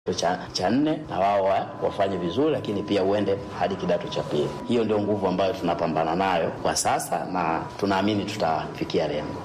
cha, cha nne na wao wa, wafanye vizuri, lakini pia uende hadi kidato cha pili. Hiyo ndio nguvu ambayo tunapambana nayo kwa sasa na tunaamini tutafikia lengo.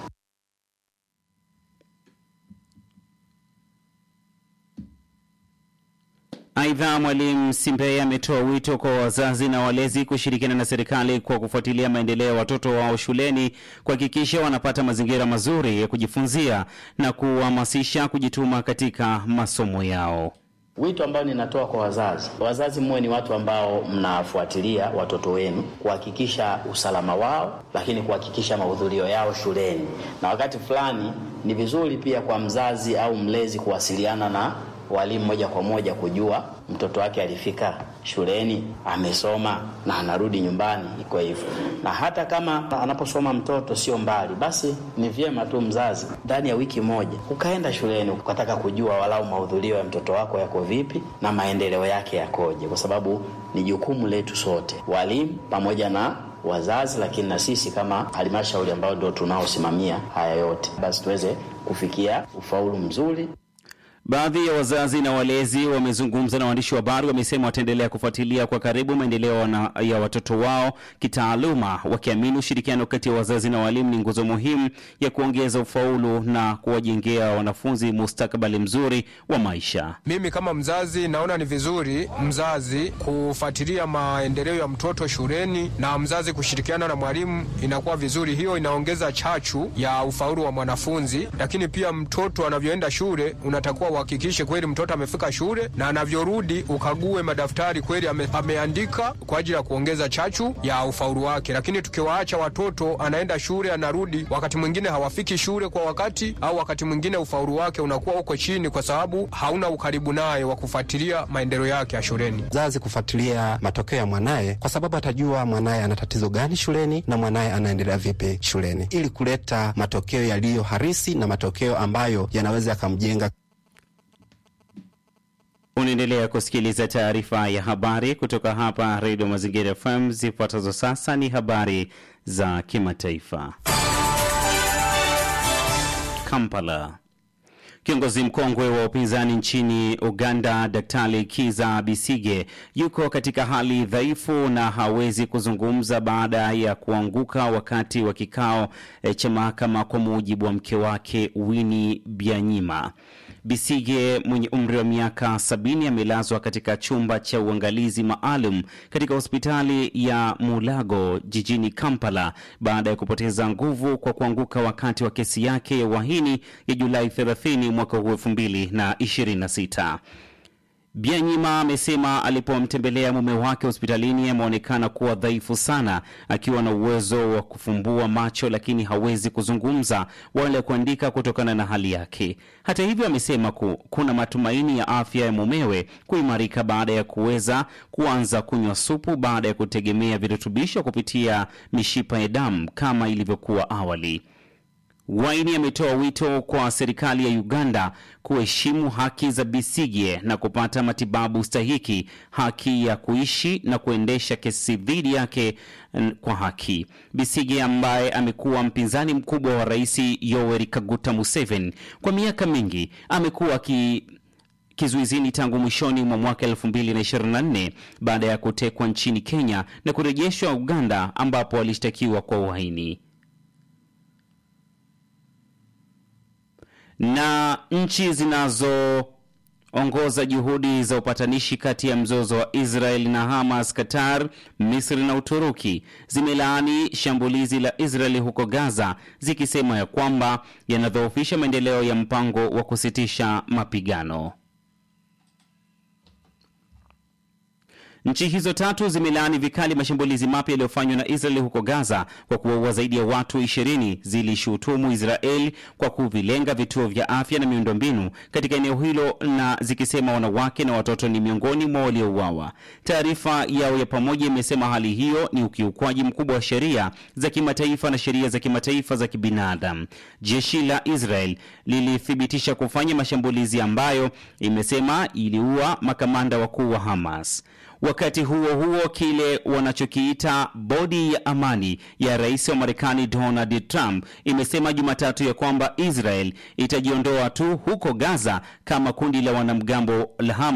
Aidha, Mwalimu Simbeye ametoa wito kwa wazazi na walezi kushirikiana na serikali kwa kufuatilia maendeleo ya watoto wao shuleni, kuhakikisha wanapata mazingira mazuri ya kujifunzia na kuhamasisha kujituma katika masomo yao. Wito ambao ninatoa kwa wazazi, wazazi muwe ni watu ambao mnafuatilia watoto wenu kuhakikisha usalama wao, lakini kuhakikisha mahudhurio yao shuleni. Na wakati fulani ni vizuri pia kwa mzazi au mlezi kuwasiliana na walimu moja kwa moja kujua mtoto wake alifika shuleni, amesoma na anarudi nyumbani, iko hivyo. Na hata kama anaposoma mtoto sio mbali, basi ni vyema tu mzazi ndani ya wiki moja ukaenda shuleni ukataka kujua walau mahudhurio ya mtoto wako yako vipi na maendeleo yake yakoje, kwa sababu ni jukumu letu sote, walimu pamoja na wazazi, lakini na sisi kama halmashauri ambao ndio tunaosimamia haya yote, basi tuweze kufikia ufaulu mzuri. Baadhi ya wazazi na walezi wamezungumza na waandishi wa habari, wamesema wataendelea kufuatilia kwa karibu maendeleo ya watoto wao kitaaluma, wakiamini ushirikiano kati ya wazazi na walimu ni nguzo muhimu ya kuongeza ufaulu na kuwajengea wanafunzi mustakabali mzuri wa maisha. Mimi kama mzazi naona ni vizuri mzazi kufuatilia maendeleo ya mtoto shuleni na mzazi kushirikiana na mwalimu, inakuwa vizuri. Hiyo inaongeza chachu ya ufaulu wa mwanafunzi, lakini pia mtoto anavyoenda shule unatakuwa uhakikishe kweli mtoto amefika shule na anavyorudi ukague madaftari kweli ame, ameandika kwa ajili ya kuongeza chachu ya ufaulu wake. Lakini tukiwaacha watoto anaenda shule anarudi, wakati mwingine hawafiki shule kwa wakati, au wakati mwingine ufaulu wake unakuwa uko chini, kwa sababu hauna ukaribu naye wa kufuatilia maendeleo yake ya shuleni. Mzazi kufuatilia matokeo ya mwanaye, kwa sababu atajua mwanaye ana tatizo gani shuleni na mwanaye anaendelea vipi shuleni, ili kuleta matokeo yaliyo harisi na matokeo ambayo yanaweza yakamjenga Unaendelea kusikiliza taarifa ya habari kutoka hapa Redio Mazingira FM. Zifuatazo sasa ni habari za kimataifa. Kampala. Kiongozi mkongwe wa upinzani nchini Uganda, Daktari Kiza Bisige yuko katika hali dhaifu na hawezi kuzungumza baada ya kuanguka wakati wa kikao cha mahakama, kwa mujibu wa mke wake Winnie Byanyima. Bisige mwenye umri wa miaka sabini amelazwa katika chumba cha uangalizi maalum katika hospitali ya Mulago jijini Kampala baada ya kupoteza nguvu kwa kuanguka wakati wa kesi yake ya uhaini ya Julai 30 mwaka huu 2026. Byanyima amesema alipomtembelea mume wake hospitalini ameonekana kuwa dhaifu sana, akiwa na uwezo wa kufumbua macho lakini hawezi kuzungumza wala kuandika kutokana na hali yake. Hata hivyo, amesema ku, kuna matumaini ya afya ya mumewe kuimarika baada ya kuweza kuanza kunywa supu baada ya kutegemea virutubisho kupitia mishipa ya damu kama ilivyokuwa awali. Waini ametoa wito kwa serikali ya Uganda kuheshimu haki za Besigye na kupata matibabu stahiki, haki ya kuishi na kuendesha kesi dhidi yake kwa haki. Besigye ambaye amekuwa mpinzani mkubwa wa Rais Yoweri Kaguta Museveni kwa miaka mingi amekuwa ki kizuizini tangu mwishoni mwa mwaka 2024 baada ya kutekwa nchini Kenya na kurejeshwa Uganda ambapo alishtakiwa kwa uhaini. na nchi zinazoongoza juhudi za upatanishi kati ya mzozo wa Israel na Hamas, Qatar, Misri na Uturuki zimelaani shambulizi la Israel huko Gaza, zikisema ya kwamba yanadhoofisha maendeleo ya mpango wa kusitisha mapigano. Nchi hizo tatu zimelaani vikali mashambulizi mapya yaliyofanywa na Israeli huko Gaza kwa kuwaua zaidi ya watu 20. Zilishutumu Israel kwa kuvilenga vituo vya afya na miundombinu katika eneo hilo na zikisema wanawake na watoto ni miongoni mwa waliouawa. Taarifa yao ya pamoja imesema hali hiyo ni ukiukwaji mkubwa wa sheria za kimataifa na sheria za kimataifa za kibinadamu. Jeshi la Israel lilithibitisha kufanya mashambulizi ambayo imesema iliua makamanda wakuu wa Hamas. Wakati huo huo, kile wanachokiita bodi ya amani ya rais wa Marekani Donald Trump imesema Jumatatu ya kwamba Israel itajiondoa tu huko Gaza kama kundi la wanamgambo la Hamas